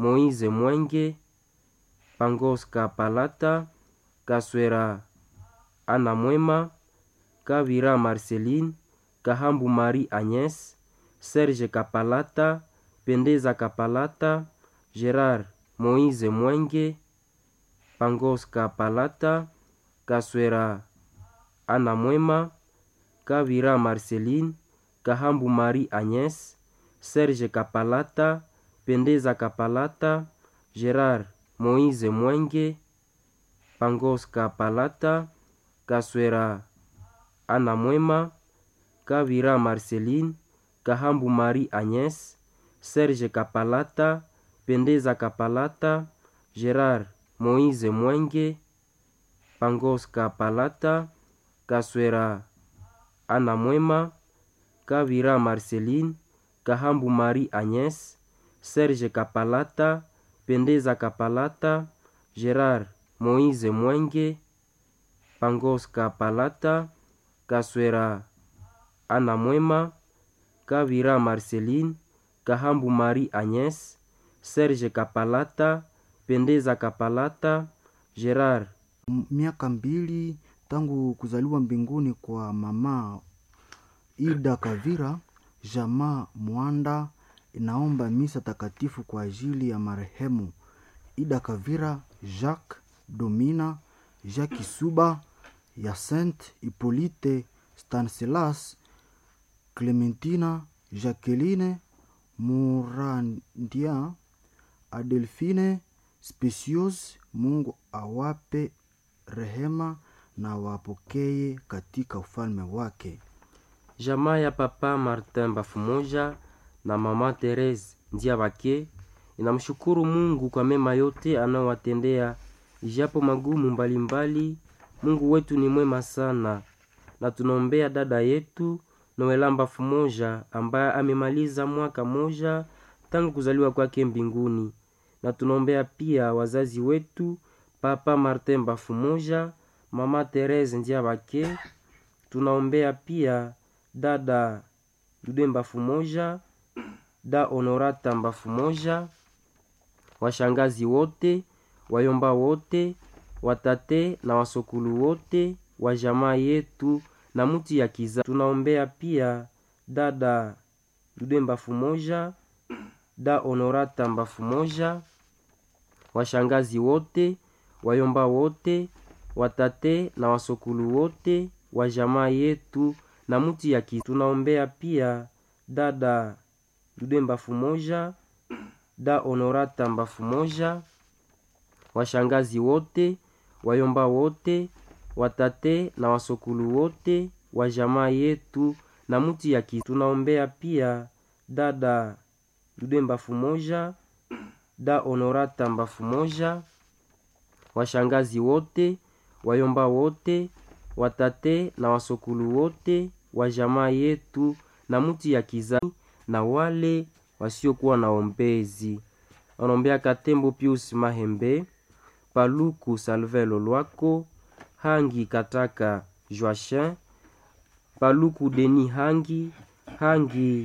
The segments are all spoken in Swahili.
Moise Mwenge, Pangos Kapalata, Kaswera Ana Mwema, Kavira Marceline, Kahambu Marie Agnes, Serge Kapalata, Pendeza Kapalata, Gerard Moise Mwenge, Pangos Kapalata, Kaswera Ana Mwema, Kavira Marceline, Kahambu Marie Agnes, Serge Kapalata, Pendeza Kapalata, Gerard Moise Mwenge, Pangos Kapalata, Kaswera Ana Mwema, Kavira Marceline, Kahambu Marie Agnes, Serge Kapalata, Pendeza Kapalata, Gerard Moise Mwenge, Pangos Kapalata, Kaswera Ana Mwema, Kavira Marceline, Kahambu Marie Agnes, Serge Kapalata, Pendeza Kapalata, Gerard Moise Mwenge, Pangos Kapalata, Kaswera Ana Mwema, Kavira Marceline, Kahambu Marie Agnes, Serge Kapalata, Pendeza Kapalata, Gerard miaka mbili tangu kuzaliwa mbinguni kwa mama Ida Kavira, jamaa Mwanda inaomba misa takatifu kwa ajili ya marehemu Ida Kavira, Jacques Domina, Jacques Suba, Yacinthe Hippolyte, Stanislas, Clementina, Jacqueline Murandia, Adelphine Specios. Mungu awape rehema na wapokee katika ufalme wake. Jamaa ya Papa Martin Bafumoja na Mama Therese Ndiabake inamshukuru Mungu kwa mema yote anayowatendea ijapo magumu mbalimbali mbali. Mungu wetu ni mwema sana, na tunaombea dada yetu Noelamba Fumoja ambaye amemaliza mwaka moja tangu kuzaliwa kwake mbinguni, na tunaombea pia wazazi wetu Papa Martin Bafumoja, Mama Therese Ndiabake. Tunaombea pia dada Dude Mbafumoja, da Honorata Mbafumoja, washangazi wote, wayomba wote, watate na wasokulu wote wa jamaa yetu na muti ya kiza. Tunaombea pia dada Dude Mbafumoja, da Honorata Mbafumoja, washangazi wote, wayomba wote, watate na wasokulu wote wa jamaa yetu na muti ya kiza. Tunaombea pia dada Dude Mbafumoja, da Honorata Mbafumoja, washangazi wote, wayomba wote, watate na wasokulu wote wa jamaa yetu na muti ya kiza. Tunaombea pia dada Dude Mbafumoja, da Honorata Mbafumoja, washangazi wote, wayomba wote, watate na wasokulu wote wa jamaa yetu na muti ya kiza na wale wasiokuwa na ombezi. Wanaombea Katembo Pius Mahembe, Paluku Salvelo Lwako, Hangi Kataka Joachin, Paluku Deni Hangi, Hangi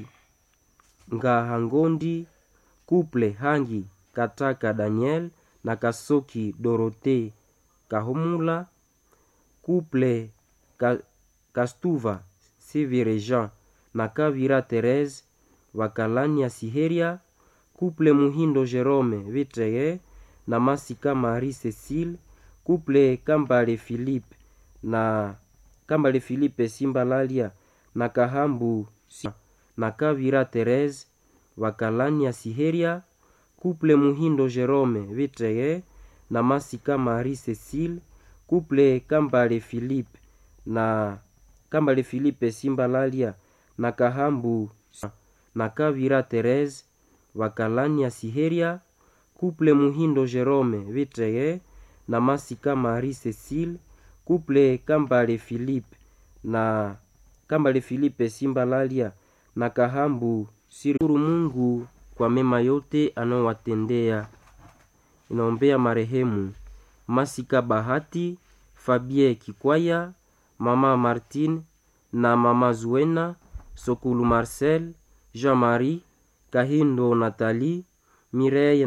Ngahangondi, Kuple Hangi Kataka Daniel na Kasoki Dorote Kahomula, Kuple Ka, Kastuva Sivire Jean na Kavira Therese Wakalani ya Siheria, Kuple Muhindo Jerome Vitreye na Masika Marie Cecile, Kuple Kambale Philippe na Kambale Philippe Simbalalia na Kahambu na Kavira Therese Wakalani ya Siheria, Kuple Muhindo Jerome Vitreye na Masika Marie Cecile, Kuple Kambale Philippe na Kambale Philippe Simbalalia na Kahambu na Kavira Therese Wakalani ya Siheria, Kuple Muhindo Jerome Vitreye na Masika Marie Cecile, Kuple Kambale Philippe na Kambale Philippe Simbalalia na Kahambu Siruru Mungu kwa mema yote anayowatendea. Inaombea marehemu Masika Bahati, Fabie Kikwaya, Mama Martine na Mama Zuena, Sokulu Marcel, Jean-Marie, Kahindo Nathalie, Mireille